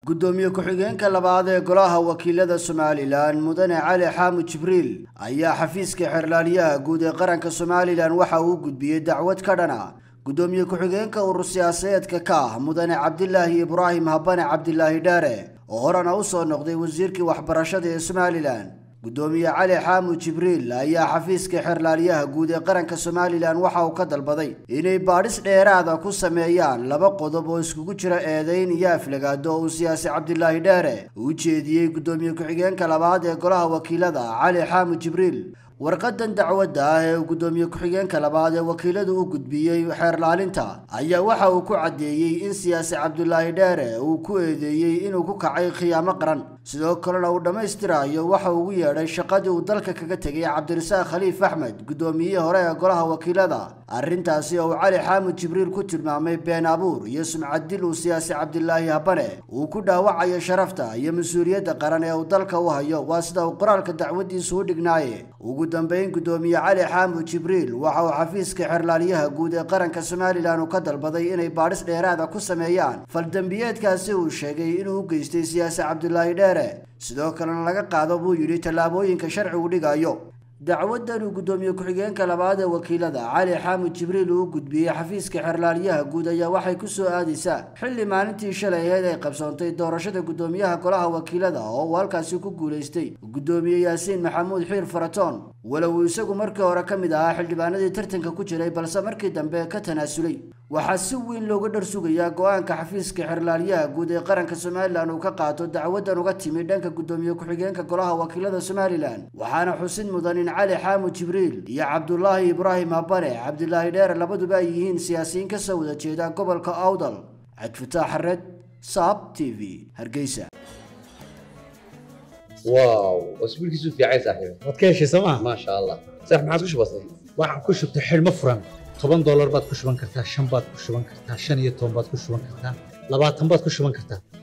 gudoomiye ku-xigeenka labaad ee golaha wakiilada somalilan mudane cali xaamud jibriil ayaa xafiiska xerlaaliyaha guud ee qaranka somalilan waxa uu gudbiyey dacwad ka dhana gudoomiye ku-xigeenka urur siyaasadeedka ka ah mudane cabdilaahi ibraahim habane cabdilaahi dheere oo horena u soo noqday wasiirkii waxbarashada ee somalilan gudoomiye cali xaamud jibriil ayaa xafiiska xerlaaliyaha guud ee qaranka somalilan waxa uu ka dalbaday inay baadhis dheeraada ku sameeyaan laba qodob oo iskugu jira eedayn iyo aflagaado oo uu siyaasi cabdilaahi dheere u jeediyey gudoomiye ku-xigeenka labaad ee golaha wakiilada cali xaamud jibriil warqadan dacwadda ah ee uu gudoomiye ku-xigeenka labaad ee wakiiladu u gudbiyey xeerlaalinta ayaa waxa uu ku caddeeyey in siyaasi cabdulaahi dheere uu ku eedeeyey inuu ku kacay khiyaamo qaran sidoo kalena uu dhammaystirayo waxa uu ugu yeedhay shaqadii uu dalka kaga tegay cabdirasaaq khaliif axmed gudoomiyihii hore ee golaha wakiilada arrintaasi oo uu cali xaamud jibriil ku tilmaamay been abuur iyo sumcad dil uu siyaasi cabdilaahi habane uu ku dhaawacayo sharafta iyo mas-uuliyadda qaran ee uu dalka u hayo waa sida uu qoraalka dacwadiisu u dhignaaye ugu dambeyn gudoomiye cali xaamud jibriil waxa uu xafiiska xerlaaliyaha guud ee qaranka somalilan uu ka dalbaday inay baadhis dheeraada ku sameeyaan faldembiyeedkaasi uu sheegay inuu u geystay siyaasi cabdilaahi dheere sidoo kalena laga qaado buu yidhi tallaabooyinka sharcigu dhigayo dacwadan uu gudoomiye ku-xigeenka labaad ee wakiilada cali xaamud jibriil uu u gudbiyey xafiiska xerlaaliyaha guud ayaa waxay ku soo aadaysaa xilli maalintii shalay aheyd ay qabsoontay doorashada gudoomiyaha golaha wakiilada oo uu halkaasi ku guulaystay gudoomiye yaasiin maxamuud xiir faratoon walow uu isagu markii hore ka mid ahaa xildhibaanadii tartanka ku jiray balse markii dambe ka tanaasulay waxaa si weyn looga dhar sugayaa go-aanka xafiiska xerlaaliyaha guud ee qaranka somalilan uu ka qaato dacwadan uga timi dhanka gudoomiye ku-xigeenka golaha wakiilada somalilan waxaana xusid mudan in cali xaamud jibriil iyo cabdulaahi ibraahim habane cabdilaahi dheere labaduba ay yihiin siyaasiyiin ka soo wada jeeda gobolka awdal cabdifutaax xared saab t v hargeysa واو اسبوع كيسو في عايز صاحبي waad ka heshay sooma ما شاء الله صح ما عادش بسيط waxaan ku shubtay xidhmo furan toban doolar baad ku shuban kartaa shan baad ku shuban kartaa shan iyo toban baad ku shuban kartaa labaatan baad ku shuban kartaa